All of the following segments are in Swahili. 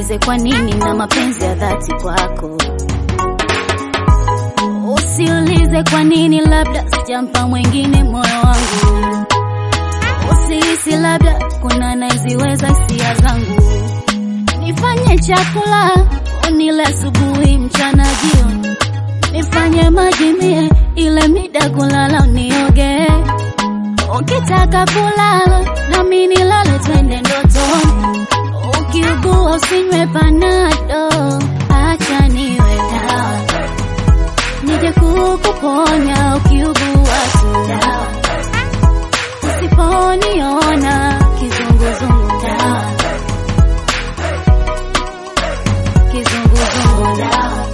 Usiulize kwa nini na mapenzi ya dhati kwako. Usiulize kwa nini, labda sijampa mwingine moyo wangu. Usihisi labda kuna anayeziweza hisia zangu. Nifanye chakula unile asubuhi, mchana, jioni. Nifanye maji mie ile mida kulala unioge. Ukitaka kulala nami nilale, twende ndotoni. Ukiugua usinywe panado, acha niwe dawa nije kukuponya ukiugua tu dawa. Usiponiona kizunguzungu dawa, kizunguzungu dawa.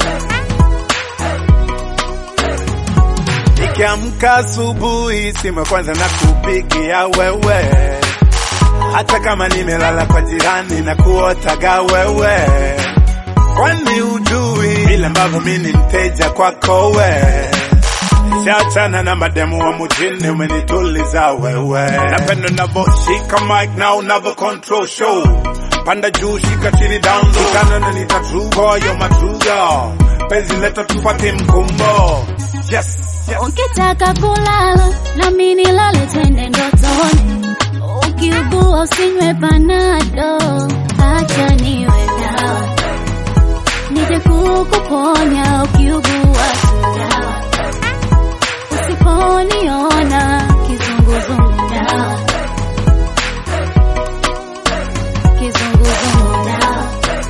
Nikiamka asubuhi, simu ya kwanza na kupigia wewe, hata kama nimelala kwa jirani na kuotaga wewe, kwani ujui vile ambavyo mi ni mteja kwako we Shachana na mademu wa mujini, umenituliza wewe. Napenda unavyoshika mic na unavyo control show, panda juu, shika chini, down low, kitana na nita true boy, you're my true girl. Penzi leta tupate mkumbo, yes, yes. Ukitaka kulala nami nilale, twende ndotoni. Ukiugua usinywe panado, acha niwe dawa nije kukuponya ukiugua tu dawa. Usiponiona kizunguzungu dawa, kizunguzungu dawa,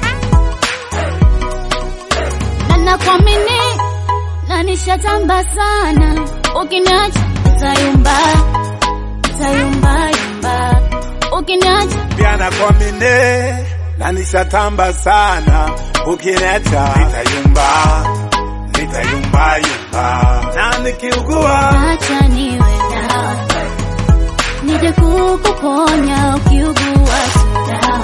na nakuamini na nishatamba sana, ukiniacha nitayumba, nitayumba yumba, ukiniacha pia nakuamini na nishatamba sana, ukiniacha nitayumba, nitayumba yumba, na nikiugua acha niwe dawa, nije kukuponya ukiugua tu dawa,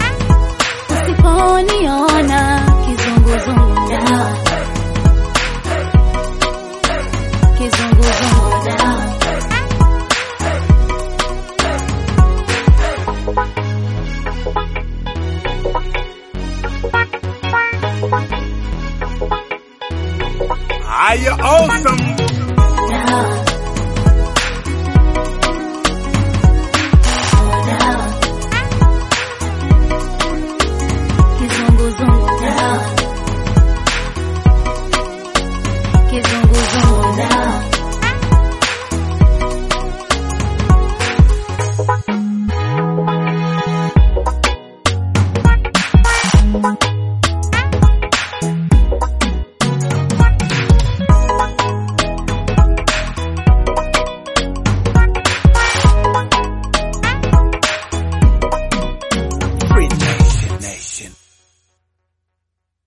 usiponiona kizunguzungu dawa, kizunguzungu dawa. are you awesome? dawa. Dawa. Kizunguzungu dawa.